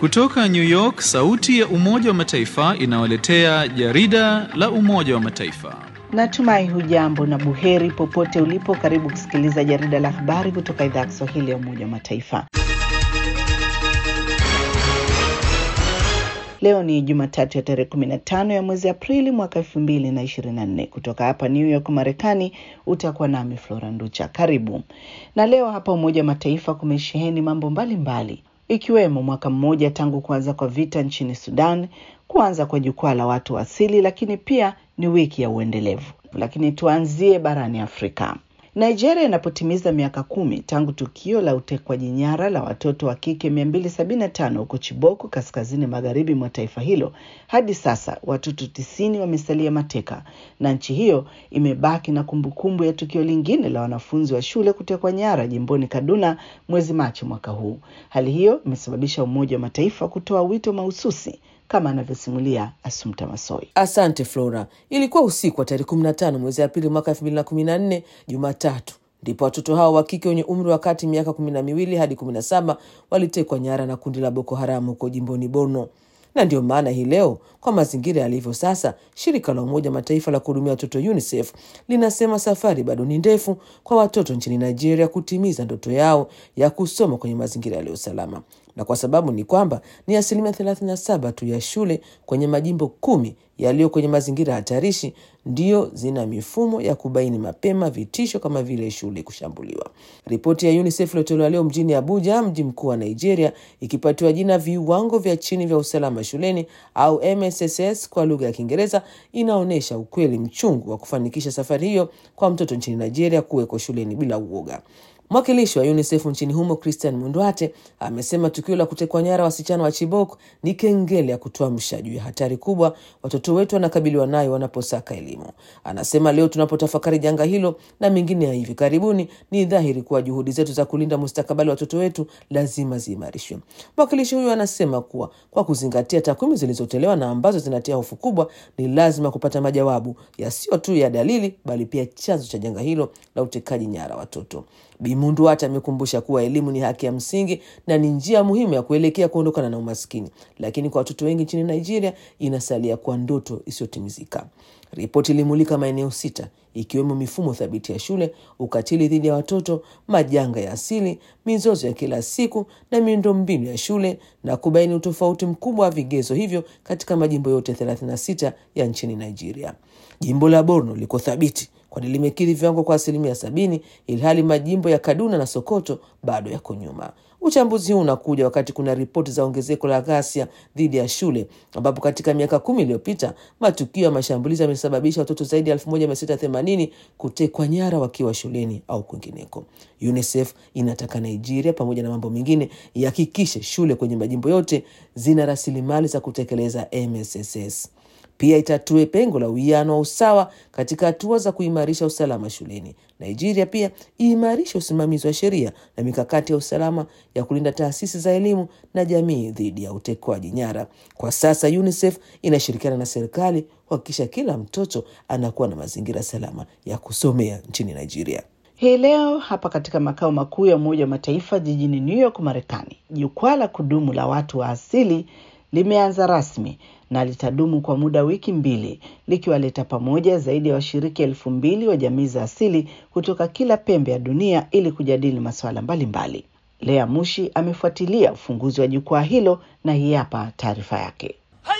Kutoka New York, sauti ya Umoja wa Mataifa inawaletea jarida la Umoja wa Mataifa. Natumai hujambo na buheri popote ulipo. Karibu kusikiliza jarida la habari kutoka idhaa ya Kiswahili ya Umoja wa Mataifa. Leo ni Jumatatu ya tarehe 15 ya mwezi Aprili mwaka 2024. Kutoka hapa New York, Marekani, utakuwa nami Flora Nducha. Karibu. Na leo hapa Umoja wa Mataifa kumesheheni mambo mbalimbali mbali, ikiwemo mwaka mmoja tangu kuanza kwa vita nchini Sudan, kuanza kwa jukwaa la watu wa asili, lakini pia ni wiki ya uendelevu. Lakini tuanzie barani Afrika. Nigeria inapotimiza miaka kumi tangu tukio la utekwaji nyara la watoto wa kike 275 huko Chiboko kaskazini magharibi mwa taifa hilo, hadi sasa watoto tisini wamesalia mateka, na nchi hiyo imebaki na kumbukumbu ya tukio lingine la wanafunzi wa shule kutekwa nyara jimboni Kaduna mwezi Machi mwaka huu. Hali hiyo imesababisha Umoja wa Mataifa kutoa wito mahususi kama anavyosimulia Asumta Masoi. Asante Flora. Ilikuwa usiku wa tarehe 15 mwezi Aprili mwaka 2014, Jumatatu, ndipo watoto hao wa kike wenye umri wa kati miaka kumi na miwili hadi kumi na saba walitekwa nyara na kundi la Boko Haram huko jimboni Borno na ndiyo maana hii leo kwa mazingira yalivyo sasa, shirika la Umoja Mataifa la kuhudumia watoto UNICEF linasema safari bado ni ndefu kwa watoto nchini Nigeria kutimiza ndoto yao ya kusoma kwenye mazingira yaliyo salama, na kwa sababu ni kwamba ni asilimia 37 tu ya shule kwenye majimbo kumi yaliyo kwenye mazingira hatarishi ndiyo zina mifumo ya kubaini mapema vitisho kama vile shule kushambuliwa. Ripoti ya UNICEF iliyotolewa leo mjini Abuja, mji mkuu wa Nigeria, ikipatiwa jina viwango vya chini vya usalama shuleni au MSSS kwa lugha ya Kiingereza, inaonyesha ukweli mchungu wa kufanikisha safari hiyo kwa mtoto nchini Nigeria kuweko shuleni bila uoga. Mwakilishi wa UNICEF nchini humo Christian Mundwate amesema tukio la kutekwa nyara wasichana wa Chibok ni kengele ya kutuamsha juu ya hatari kubwa watoto wetu wanakabiliwa nayo wanaposaka elimu. Anasema leo tunapotafakari janga hilo na mengine ya hivi karibuni, ni dhahiri kuwa juhudi zetu za kulinda mustakabali wa watoto wetu lazima ziimarishwe. Mwakilishi huyo anasema kuwa kwa kuzingatia takwimu zilizotolewa na ambazo zinatia hofu kubwa, ni lazima kupata majawabu yasiyo tu ya dalili, bali pia chanzo cha janga hilo la utekaji nyara watoto. Bimundu hata amekumbusha kuwa elimu ni haki ya msingi na ni njia muhimu ya kuelekea kuondokana na umaskini, lakini kwa watoto wengi nchini Nigeria inasalia kuwa ndoto isiyotimizika. Ripoti ilimulika maeneo sita ikiwemo mifumo thabiti ya shule, ukatili dhidi ya watoto, majanga ya asili, mizozo ya kila siku na miundombinu ya shule na kubaini utofauti mkubwa wa vigezo hivyo katika majimbo yote 36 ya nchini Nigeria. Jimbo la Borno liko thabiti kwani limekidhi viwango kwa asilimia sabini, ilhali majimbo ya Kaduna na Sokoto bado yako nyuma. Uchambuzi huu unakuja wakati kuna ripoti za ongezeko la ghasia dhidi ya shule, ambapo katika miaka kumi iliyopita matukio ya mashambulizi yamesababisha watoto zaidi ya 1680 kutekwa nyara wakiwa shuleni au kwingineko. UNICEF inataka Nigeria, pamoja na mambo mengine, ihakikishe shule kwenye majimbo yote zina rasilimali za kutekeleza MSSS. Pia itatue pengo la uwiano wa usawa katika hatua za kuimarisha usalama shuleni. Nigeria pia iimarishe usimamizi wa sheria na mikakati ya usalama ya kulinda taasisi za elimu na jamii dhidi ya utekwaji nyara. Kwa sasa UNICEF inashirikiana na serikali kuhakikisha kila mtoto anakuwa na mazingira salama ya kusomea nchini Nigeria. Hii leo hapa katika makao makuu ya Umoja wa Mataifa jijini New York, Marekani, jukwaa la kudumu la watu wa asili limeanza rasmi na litadumu kwa muda wiki mbili likiwaleta pamoja zaidi ya washiriki elfu mbili wa jamii za asili kutoka kila pembe ya dunia ili kujadili masuala mbalimbali. Lea Mushi amefuatilia ufunguzi wa jukwaa hilo na hii hapa taarifa yake.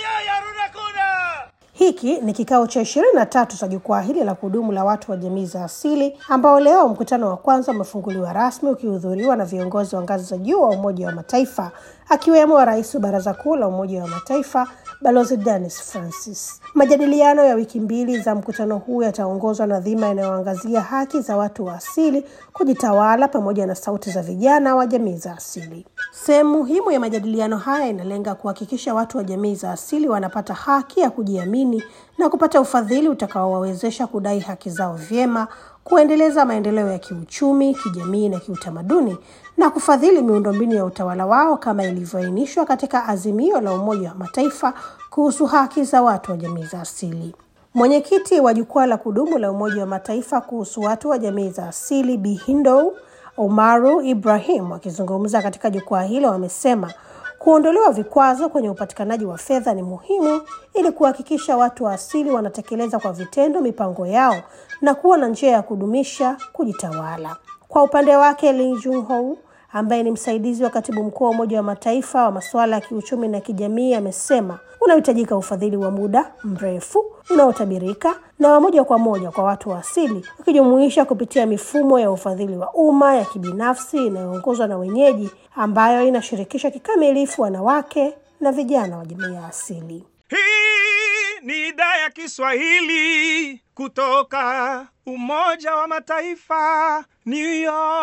Hiki ni kikao cha ishirini na tatu cha jukwaa hili la kudumu la watu wa jamii za asili ambao leo mkutano wa kwanza umefunguliwa rasmi ukihudhuriwa na viongozi wa ngazi za juu wa Umoja wa Mataifa akiwemo rais wa Baraza Kuu la Umoja wa Mataifa Balozi Dennis Francis. Majadiliano ya wiki mbili za mkutano huu yataongozwa na dhima inayoangazia haki za watu wa asili kujitawala pamoja na sauti za vijana wa jamii za asili. Sehemu muhimu ya majadiliano haya inalenga kuhakikisha watu wa jamii za asili wanapata haki ya kujiamini na kupata ufadhili utakaowawezesha kudai haki zao vyema, kuendeleza maendeleo ya kiuchumi, kijamii na kiutamaduni na kufadhili miundombinu ya utawala wao kama ilivyoainishwa katika azimio la Umoja wa Mataifa kuhusu haki za watu wa jamii za asili. Mwenyekiti wa jukwaa la kudumu la Umoja wa Mataifa kuhusu watu wa jamii za asili Bi Hindow Omaru Ibrahim akizungumza katika jukwaa hilo amesema Kuondolewa vikwazo kwenye upatikanaji wa fedha ni muhimu ili kuhakikisha watu wa asili wanatekeleza kwa vitendo mipango yao na kuwa na njia ya kudumisha kujitawala. Kwa upande wake, Lee Jung-ho ambaye ni msaidizi wa katibu mkuu wa Umoja wa Mataifa wa masuala ya kiuchumi na kijamii amesema unahitajika ufadhili wa muda mrefu unaotabirika na wa moja kwa moja kwa watu wa asili, ukijumuisha kupitia mifumo ya ufadhili wa umma ya kibinafsi inayoongozwa na wenyeji, ambayo inashirikisha kikamilifu wanawake na vijana wa jamii ya asili. Hii ni idhaa ya Kiswahili kutoka Umoja wa Mataifa, New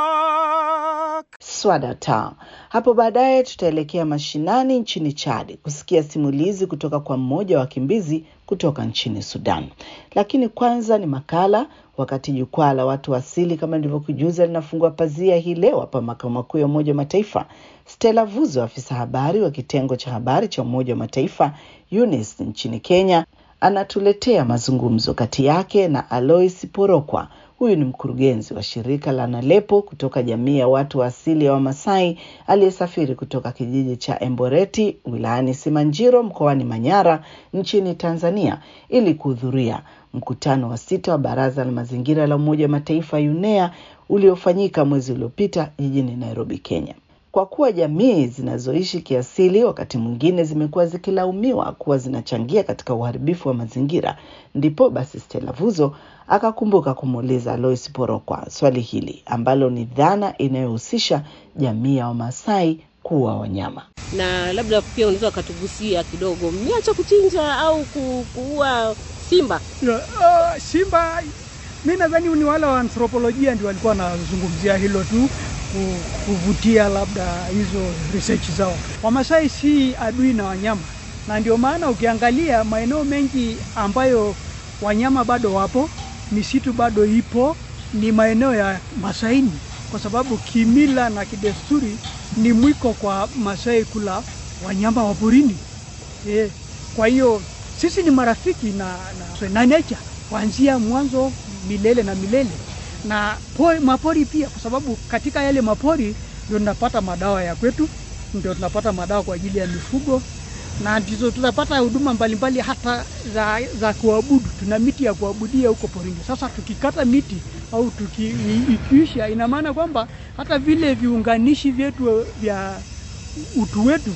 York. Swadata. Hapo baadaye tutaelekea mashinani nchini Chad kusikia simulizi kutoka kwa mmoja wa wakimbizi kutoka nchini Sudan. Lakini kwanza ni makala, wakati jukwaa la watu wa asili kama nilivyokujuza linafungua pazia hii leo hapa makao makuu ya Umoja wa Mataifa. Stella Vuzo, afisa habari wa kitengo cha habari cha Umoja wa Mataifa UNIS nchini Kenya, anatuletea mazungumzo kati yake na Alois Porokwa. Huyu ni mkurugenzi wa shirika la Nalepo kutoka jamii ya watu wa asili ya Wamasai aliyesafiri kutoka kijiji cha Emboreti wilayani Simanjiro mkoani Manyara nchini Tanzania ili kuhudhuria mkutano wa sita wa Baraza la Mazingira la Umoja wa Mataifa UNEA uliofanyika mwezi uliopita jijini Nairobi, Kenya. Kwa kuwa jamii zinazoishi kiasili wakati mwingine zimekuwa zikilaumiwa kuwa zinachangia katika uharibifu wa mazingira, ndipo basi Stella Vuzo akakumbuka kumuuliza Alois Porokwa swali hili ambalo ni dhana inayohusisha jamii ya Wamasai kuwa wanyama. na labda pia unaweza ukatugusia kidogo, mmeacha kuchinja au ku- kuua simba? Ya, ah, Simba mi nadhani ni wale wa anthropolojia ndio walikuwa wanazungumzia hilo tu ku- kuvutia labda hizo research zao. Wamasai si adui na wanyama, na ndio maana ukiangalia maeneo mengi ambayo wanyama bado wapo, misitu bado ipo, ni maeneo ya Masaini, kwa sababu kimila na kidesturi ni mwiko kwa Masai kula wanyama wa porini. Eh, kwa hiyo sisi ni marafiki na, na, na nature kuanzia mwanzo milele na milele na pori, mapori pia, kwa sababu katika yale mapori ndio tunapata madawa ya kwetu, ndio tunapata madawa kwa ajili ya mifugo na ndizo tunapata huduma mbalimbali hata za, za kuabudu. Tuna miti ya kuabudia huko porini. Sasa tukikata miti au tuki, i- ikiisha, ina maana kwamba hata vile viunganishi vyetu vya utu wetu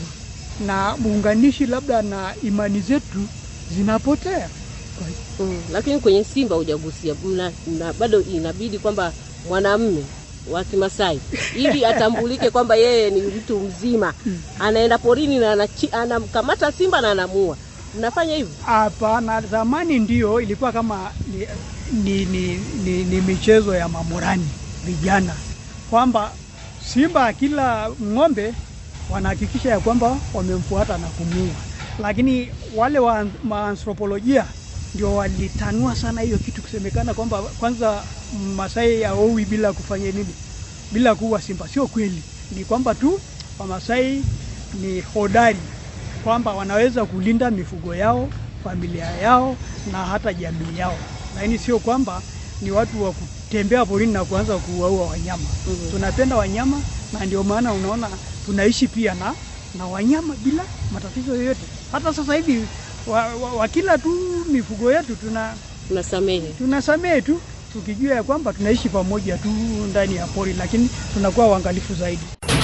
na muunganishi labda na imani zetu zinapotea. Kwa- Mm, lakini kwenye simba hujagusia, mna- mna- bado inabidi kwamba mwanamme wa Kimasai ili atambulike kwamba yeye ni mtu mzima, anaenda porini na anachi- anamkamata simba na anamua. Mnafanya hivyo? Hapana, zamani ndio ilikuwa kama ni, ni, ni, ni, ni michezo ya mamurani vijana, kwamba simba kila ng'ombe wanahakikisha ya kwamba wamemfuata na kumuua, lakini wale wa maanthropolojia ndio walitanua sana hiyo kitu, kusemekana kwamba kwanza Masai aowi bila kufanya nini, bila kuua simba. Sio kweli, ni kwamba tu Wamasai ni hodari kwamba wanaweza kulinda mifugo yao, familia yao na hata jamii yao, lakini sio kwamba ni watu wa kutembea porini na kuanza kuwaua wanyama. Mhm. Tunapenda wanyama na ndio maana unaona tunaishi pia na na wanyama bila matatizo yoyote. Hata sasa hivi wa, wa, wakila tu mifugo yetu tuna Mnasamehe? tunasamehe tu tukijua ya kwamba tunaishi pamoja tu ndani ya pori, lakini tunakuwa uangalifu zaidi.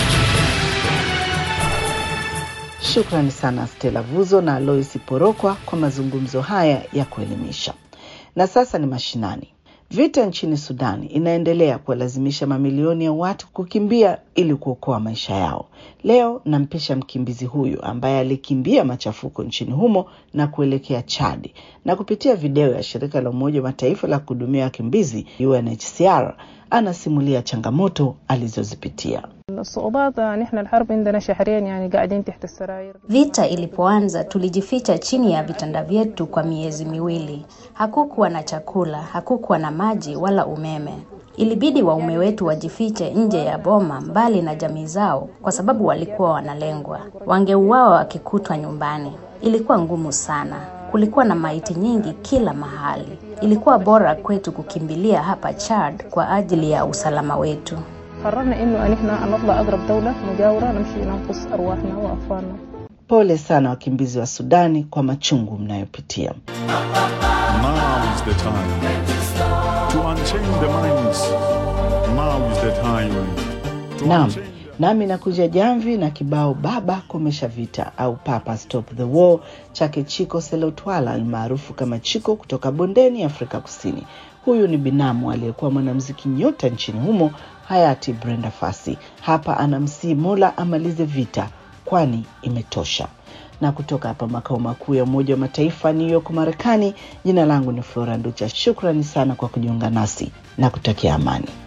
Shukrani sana Stella Vuzo na Alois Porokwa kwa mazungumzo haya ya kuelimisha. Na sasa ni mashinani. Vita nchini Sudani inaendelea kuwalazimisha mamilioni ya watu kukimbia ili kuokoa maisha yao. Leo nampisha mkimbizi huyu ambaye alikimbia machafuko nchini humo na kuelekea Chadi, na kupitia video ya shirika la Umoja wa Mataifa la kuhudumia wakimbizi UNHCR anasimulia changamoto alizozipitia. الصعوبات نحن الحرب عندنا شهرين يعني قاعدين تحت السراير Vita ilipoanza tulijificha chini ya vitanda vyetu kwa miezi miwili. Hakukuwa na chakula, hakukuwa na maji wala umeme. Ilibidi waume wetu wajifiche nje ya boma, mbali na jamii zao, kwa sababu walikuwa wanalengwa. Wangeuawa wakikutwa nyumbani. Ilikuwa ngumu sana. Kulikuwa na maiti nyingi kila mahali. Ilikuwa bora kwetu kukimbilia hapa Chad kwa ajili ya usalama wetu. قررنا إنه أن إحنا نطلع أقرب دولة مجاورة نمشي ننقذ أرواحنا وأطفالنا Pole sana wakimbizi wa Sudani kwa machungu mnayopitia. Now is the time to unchain the minds. Now is the time to Naam, unchain nami nakuja jamvi na kibao baba komesha vita au papa stop the war chake Chiko Selotwala almaarufu kama Chiko kutoka bondeni Afrika Kusini. Huyu ni binamu aliyekuwa mwanamuziki nyota nchini humo hayati Brenda Fassie. Hapa anamsii Mola amalize vita kwani imetosha. Na kutoka hapa makao makuu ya Umoja wa Mataifa New York, Marekani, jina langu ni Flora Nducha. Shukrani sana kwa kujiunga nasi na kutakia amani.